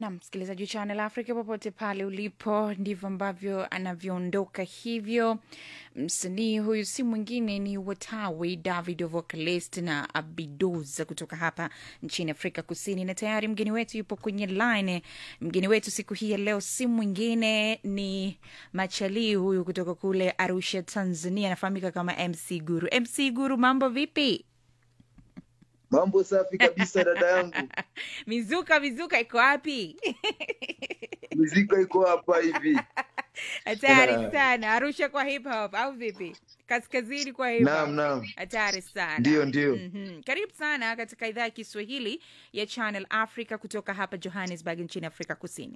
na msikilizaji wa Channel Africa popote pale ulipo, ndivyo ambavyo anavyoondoka hivyo. Msanii huyu si mwingine ni Watawi David vocalist na Abidoza kutoka hapa nchini Afrika Kusini, na tayari mgeni wetu yupo kwenye line. Mgeni wetu siku hii ya leo si mwingine ni Machalii huyu kutoka kule Arusha, Tanzania, anafahamika kama MC Guru. MC Guru, mambo vipi? Mambo safi kabisa dada yangu, mizuka mizuka iko wapi? miziko iko hapa hivi. Hatari sana. Arusha kwa hip hop au vipi? Kaskazini kwa hip Naam, hop. naam, Hatari sana. ndio ndio. Mhm. Karibu sana katika idhaa ya Kiswahili ya Channel Africa kutoka hapa Johannesburg nchini Afrika Kusini.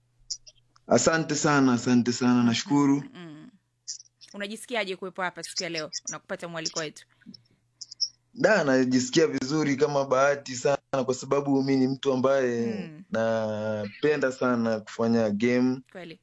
Asante sana, asante sana, nashukuru. Mm. Unajisikiaje kuwepo hapa siku ya leo na kupata mwaliko wetu? Da, najisikia vizuri kama bahati sana, kwa sababu mi ni mtu ambaye Mm. napenda sana kufanya game Kweli.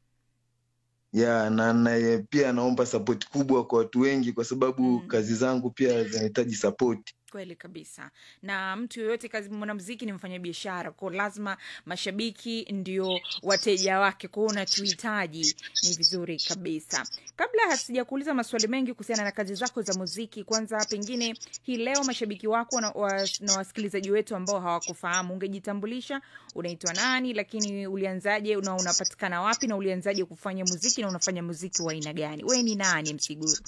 ya na, na pia naomba support kubwa kwa watu wengi, kwa sababu Mm. kazi zangu pia zinahitaji support. Kweli kabisa. Na mtu yoyote kazi, mwanamuziki ni mfanyabiashara, kwa lazima mashabiki ndio wateja wake, kwa hiyo unatuhitaji. Ni vizuri kabisa. Kabla hasijakuuliza maswali mengi kuhusiana na kazi zako za muziki, kwanza pengine hii leo mashabiki wako na, wa, na wasikilizaji wetu ambao hawakufahamu, ungejitambulisha, unaitwa nani, lakini ulianzaje na unapatikana wapi, na ulianzaje kufanya muziki na unafanya muziki wa aina gani? Wewe ni nani, Msiguru?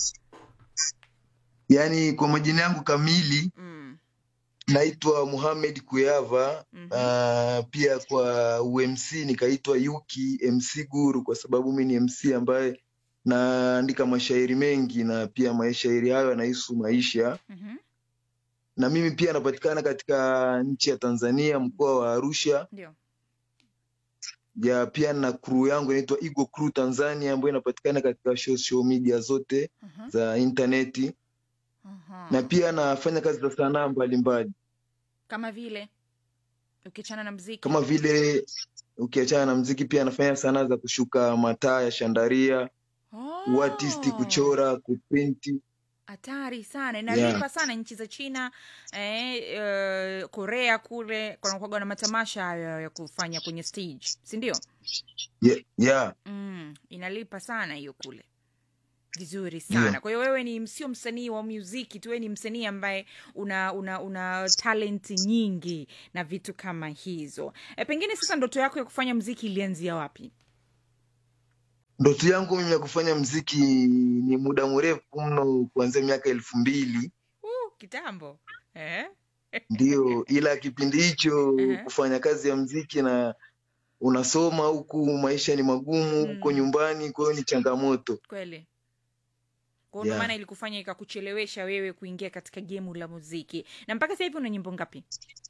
Yaani kwa majina yangu kamili Mm. naitwa Muhamed Kuyava. Mhm. Uh, pia kwa UMC nikaitwa Yuki MC Guru kwa sababu mi ni MC ambaye naandika mashairi mengi na pia mashairi hayo yanahusu maisha, Mhm. na mimi pia napatikana katika nchi ya Tanzania, mkoa wa Arusha. Ndio. Ya pia na crew yangu inaitwa Eagle Crew Tanzania ambayo inapatikana katika social media zote Mhm. za intaneti, Aha. na pia nafanya kazi za sanaa mbalimbali kama vile ukiachana na mziki kama vile ukiachana na mziki pia nafanya sanaa za kushuka mataa ya shandaria, Oh, uartisti, kuchora, kuprinti. hatari sana inalipa Yeah. sana nchi za china eh, eh, korea kule kunakuwaga na matamasha hayo ya kufanya kwenye stage si ndio Yeah, yeah. mm, inalipa sana hiyo kule vizuri sana Yeah. kwa hiyo wewe ni sio msanii wa muziki tu wewe ni msanii ambaye una una una talent nyingi na vitu kama hizo e, pengine sasa ndoto yako ya kufanya muziki ilianzia wapi Ndoto yangu mimi ya kufanya mziki ni muda mrefu mno, kuanzia miaka elfu mbili uh, kitambo eh? ndio, ila kipindi hicho Ehe. kufanya kazi ya mziki na unasoma huku, maisha ni magumu huko Mm. nyumbani, kwa hiyo ni changamoto. kweli kwao ndo Yeah. maana ilikufanya ikakuchelewesha wewe kuingia katika gemu la muziki na mpaka sasa hivi una nyimbo ngapi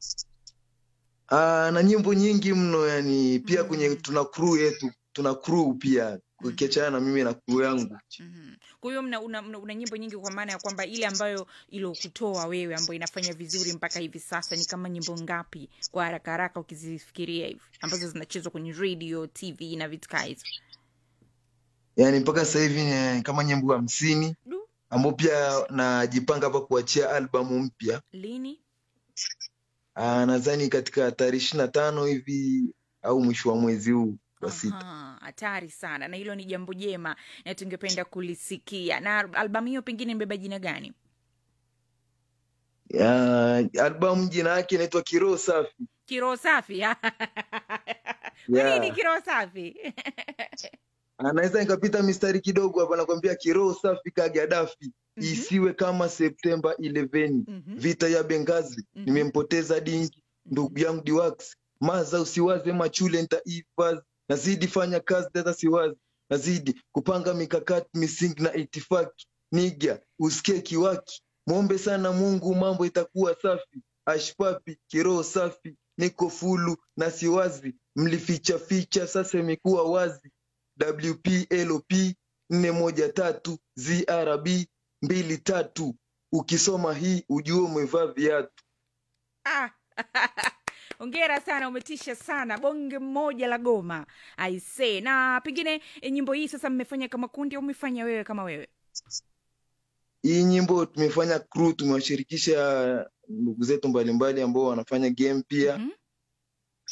Aa, na nyimbo nyingi mno yani, pia Mm. kwenye tuna crew yetu, tuna crew pia ukiachana na mimi na crew yangu. Mhm. kwa hiyo mna, una, una, una nyimbo nyingi kwa maana ya kwamba ile ambayo ilokutoa wewe ambayo inafanya vizuri mpaka hivi sasa ni kama nyimbo ngapi kwa haraka haraka ukizifikiria hivi ambazo zinachezwa kwenye radio tv na vitu kaa hizo Yani mpaka sasa hivi ni kama nyimbo hamsini Du, ambao pia najipanga hapa kuachia albamu mpya. lini Ah, nadhani katika tarehe ishirini na tano hivi au mwisho wa mwezi huu wa sita. Aha, hatari sana na hilo ni jambo jema na tungependa kulisikia na albamu hiyo pengine imebeba jina gani Ya, albamu jina yake inaitwa Kiroho Safi. kiroho safi kwa Yeah. nini kiroho safi Anaweza nikapita mistari kidogo hapa, nakwambia Kiroho Safi ka Gaddafi, Mhm. isiwe kama Septemba 11 Mhm. vita ya Bengazi, Mhm. nimempoteza dingi ndugu yangu Diwax, maza usiwaze machule nitaifazi, nazidi fanya kazi data siwazi, nazidi kupanga mikakati misingi na itifaki, niga usikie kiwaki, mwombe sana Mungu mambo itakuwa safi, ashpapi kiroho safi, niko fulu na siwazi, mlificha ficha sasa imekuwa wazi, WPLP nne moja tatu ZRB mbili tatu, ukisoma hii ujue umevaa viatu. Ah, ongera sana umetisha sana bonge mmoja la goma aise na pengine eh, nyimbo hii sasa mmefanya kama kundi au umefanya wewe kama wewe Hii nyimbo tumefanya crew, tumewashirikisha ndugu zetu mbalimbali ambao wanafanya game pia Mhm.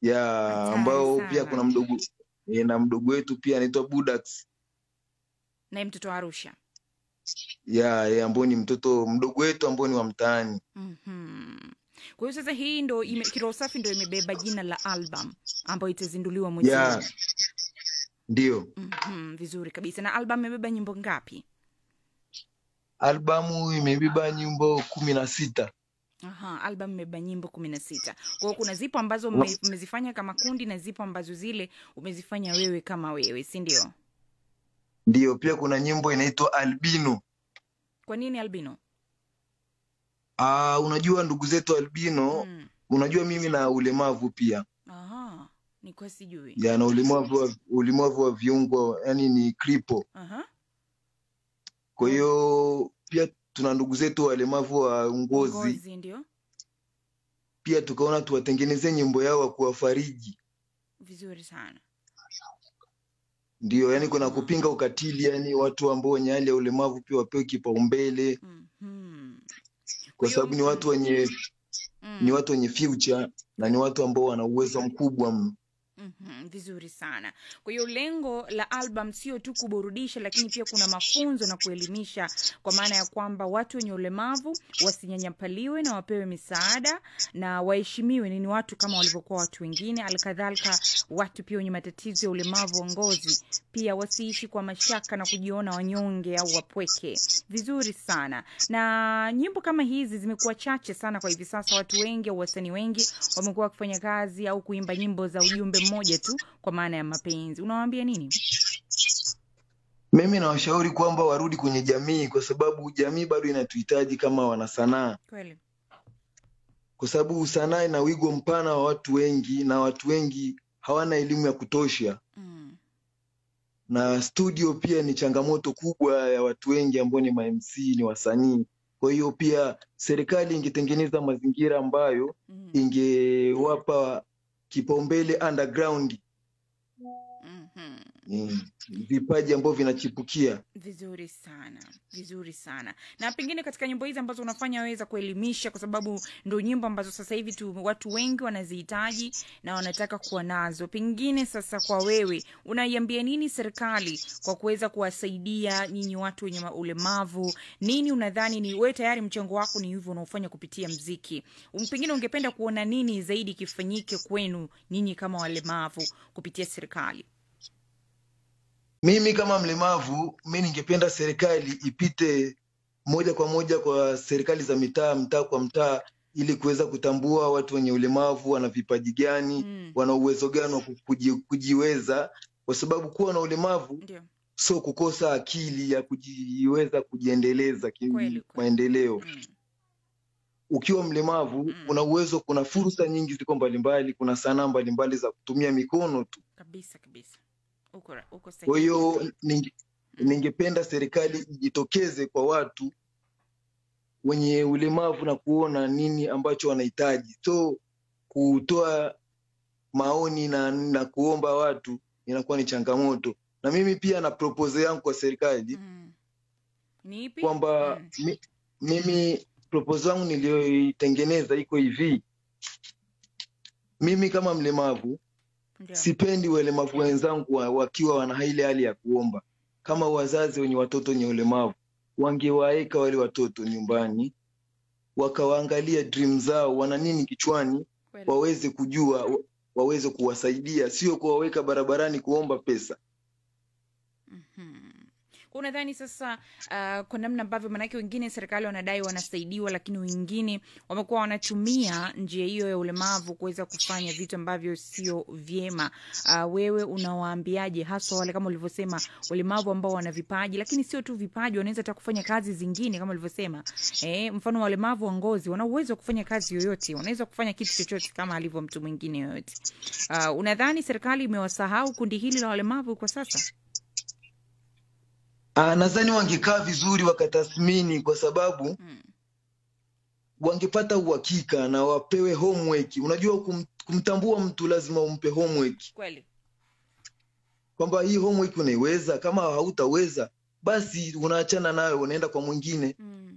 ya Hatari ambao pia sana. kuna mdogo e, na mdogo wetu pia anaitwa Budax naye mtoto wa arusha ya e, ambao ni mtoto mdogo wetu ambao ni wa mtaani Mhm. kwa hiyo sasa hii ndo ime, kiroho safi ndo imebeba jina la album ambayo itazinduliwa mwezi ya huu ndio Mhm, vizuri kabisa na album imebeba nyimbo ngapi albamu imebeba nyimbo kumi na sita Aha, album imebeba nyimbo kumi na sita kwa hiyo kuna zipo ambazo mme- mmezifanya kama kundi na zipo ambazo zile umezifanya wewe kama wewe si ndio ndio pia kuna nyimbo inaitwa albino kwa nini albino Aa, unajua ndugu zetu albino mm. unajua mimi na ulemavu pia Aha, ni kwa sijui ya na ulemavu wa, ulemavu wa viungo yani ni kripo Aha. kwa hiyo pia tuna ndugu zetu walemavu wa ngozi ngozi ndio pia tukaona tuwatengenezee nyimbo yao wa kuwafariji vizuri sana ndio yani kuna kupinga ukatili yani watu ambao wenye hali ya ulemavu pia wapewe kipaumbele Mhm. Kwa kwa hiyo- sababu ni watu wenye Mm. ni watu wenye future na ni watu ambao wana uwezo mkubwa mno Mhm, vizuri sana kwa hiyo lengo la album sio tu kuburudisha lakini pia kuna mafunzo na kuelimisha kwa maana ya kwamba watu wenye ulemavu wasinyanyapaliwe na wapewe misaada na waheshimiwe ni ni watu kama walivyokuwa watu wengine alkadhalika watu pia wenye matatizo ya ulemavu wa ngozi pia wasiishi kwa mashaka na kujiona wanyonge au wapweke vizuri sana na nyimbo kama hizi zimekuwa chache sana kwa hivi sasa watu wengi au wasanii wengi wamekuwa wakifanya kazi au kuimba nyimbo za ujumbe mmoja tu kwa maana ya mapenzi unawaambia nini mimi nawashauri kwamba warudi kwenye jamii kwa sababu jamii bado inatuhitaji kama wanasanaa kweli kwa sababu sanaa ina wigo mpana wa watu wengi na watu wengi hawana elimu ya kutosha mm. na studio pia ni changamoto kubwa ya watu wengi ambao ni mamc ni wasanii kwa hiyo pia serikali ingetengeneza mazingira ambayo Mm. ingewapa kipaumbele underground Mhm. mm, vipaji ambavyo vinachipukia vizuri sana vizuri sana na pengine katika nyimbo hizi ambazo unafanya weza kuelimisha kwa sababu ndo nyimbo ambazo sasa hivi tu watu wengi wanazihitaji na wanataka kuwa nazo pengine sasa kwa wewe unaiambia nini serikali kwa kuweza kuwasaidia nyinyi watu wenye ma- ulemavu nini unadhani ni wewe tayari mchango wako ni hivyo unaofanya kupitia mziki Um, pengine ungependa kuona nini zaidi kifanyike kwenu nyinyi kama walemavu kupitia serikali mimi kama mlemavu mi ningependa serikali ipite moja kwa moja kwa serikali za mitaa mtaa kwa mtaa ili kuweza kutambua watu wenye ulemavu wana vipaji gani mm. wana uwezo gani wa ku- kuji, kujiweza kwa sababu kuwa na ulemavu ndio sio kukosa akili ya kujiweza kujiendeleza Kweli, kweli. kimaendeleo mm. ukiwa mlemavu Mm. una uwezo kuna fursa nyingi ziko mbalimbali kuna sanaa mbalimbali za kutumia mikono tu kabisa kabisa uko ra- uko kwa sahihi hiyo ninge, Mm. ningependa serikali ijitokeze kwa watu wenye ulemavu na kuona nini ambacho wanahitaji so kutoa maoni na, na kuomba watu inakuwa ni changamoto na mimi pia na propose yangu kwa serikali Mm. ni ipi kwamba Mm. mi, mimi propose yangu niliyoitengeneza iko hivi mimi kama mlemavu ndio sipendi walemavu wenzangu wa- wakiwa wana ile hali ya kuomba kama wazazi wenye watoto wenye ulemavu wangewaeka wale watoto nyumbani wakawaangalia dream zao wana nini kichwani kweli waweze kujua wa- waweze kuwasaidia sio kuwaweka barabarani kuomba pesa Mhm. Kwa unadhani sasa uh, kwa namna ambavyo manake wengine serikali wanadai wanasaidiwa lakini wengine wamekuwa wanatumia njia hiyo ya ulemavu kuweza kufanya vitu ambavyo sio vyema uh, wewe unawaambiaje haswa wale kama ulivyosema walemavu ambao wana vipaji lakini sio tu vipaji wanaweza hata kufanya kazi zingine kama ulivyosema eh, mfano walemavu wa ngozi wana uwezo wa kufanya kazi yoyote wanaweza kufanya kitu chochote kama alivyo mtu mwingine yoyote uh, unadhani serikali imewasahau kundi hili la walemavu kwa sasa Ah, nadhani wangekaa vizuri wakatathmini kwa sababu mm. wangepata uhakika na wapewe homework unajua kum, kumtambua mtu lazima umpe homework kweli kwamba hii homework unaiweza kama hautaweza basi unaachana nayo unaenda kwa mwingine mm.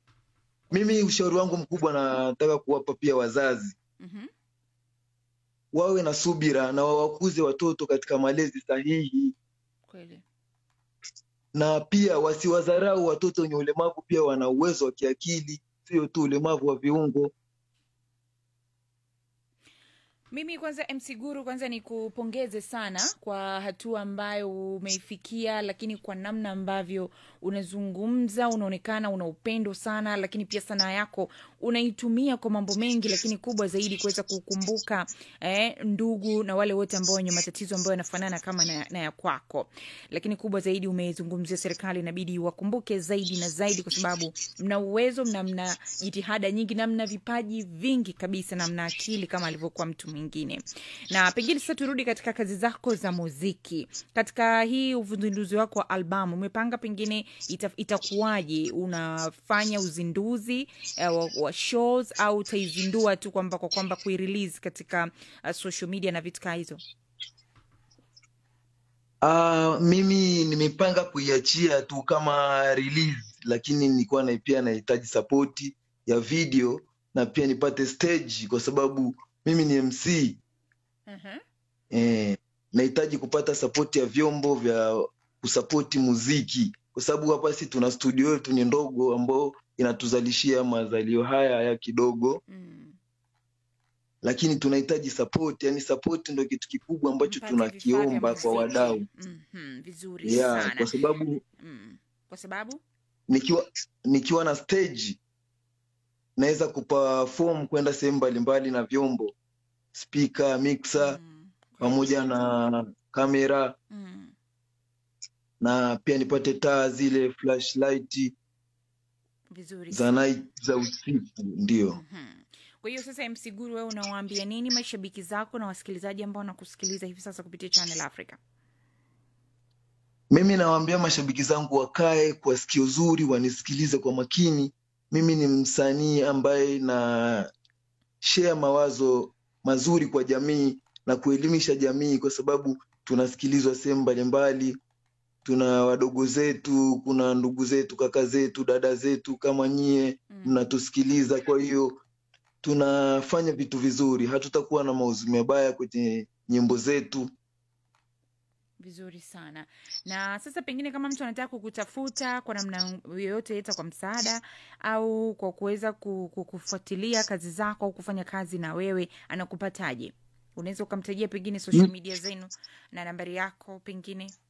mimi ushauri wangu mkubwa nataka kuwapa pia wazazi Mhm. wawe na subira na wawakuze watoto katika malezi sahihi kweli na pia wasiwadharau watoto wenye ulemavu pia wana uwezo wa kiakili sio tu ulemavu wa viungo mimi kwanza mc guru kwanza ni kupongeze sana kwa hatua ambayo umeifikia lakini kwa namna ambavyo unazungumza unaonekana una upendo sana lakini pia sanaa yako unaitumia kwa mambo mengi lakini kubwa zaidi kuweza kukumbuka eh, ndugu na wale wote ambao wenye matatizo ambayo yanafanana kama na, na ya kwako lakini kubwa zaidi umezungumzia serikali inabidi wakumbuke zaidi na zaidi kwa sababu mna uwezo mna mna jitihada nyingi na mna vipaji vingi kabisa na mna akili kama alivyokuwa mtu mwingine na pengine sasa turudi katika kazi zako za muziki katika hii uzinduzi wako wa albamu umepanga pengine ita, itakuwaje unafanya uzinduzi uh, wa, wa shows au utaizindua tu kwamba kwa kwamba kuirelease katika uh, social media na vitu kaa hizo Uh, mimi nimepanga kuiachia tu kama release lakini nilikuwa na pia nahitaji sapoti ya video na pia nipate stage kwa sababu mimi ni mc uh-huh. eh, nahitaji kupata sapoti ya vyombo vya kusapoti muziki kwa sababu hapa si tuna studio yetu ni ndogo ambao inatuzalishia mazalio haya haya kidogo mm. lakini tunahitaji sapoti yani sapoti ndo kitu kikubwa ambacho Mpate vifaa vya tunakiomba kwa muziki. wadau Mhm, vizuri yeah, sana kwa sababu mm. kwa sababu nikiwa nikiwa na stage naweza kuperform kwenda sehemu mbalimbali na vyombo speaker mixer mm. pamoja na kamera mm. na pia nipate taa zile flashlight vizuri za night za usiku ndio Mhm. kwa hiyo sasa mc guru wewe unawaambia nini mashabiki zako na wasikilizaji ambao wanakusikiliza hivi sasa kupitia channel africa mimi nawaambia mashabiki zangu wakae kwa sikio zuri wanisikilize kwa makini mimi ni msanii ambaye na share mawazo mazuri kwa jamii na kuelimisha jamii kwa sababu tunasikilizwa sehemu mbalimbali tuna wadogo zetu kuna ndugu zetu kaka zetu dada zetu kama nyie mm. mnatusikiliza kwa hiyo tunafanya vitu vizuri hatutakuwa na mauzi mabaya kwenye nyimbo zetu vizuri sana na sasa pengine kama mtu anataka kukutafuta kwa namna yoyote eta kwa msaada au kwa kuweza ku- ku- kufuatilia kazi zako au kufanya kazi na wewe anakupataje unaweza ukamtajia pengine social media zenu na nambari yako pengine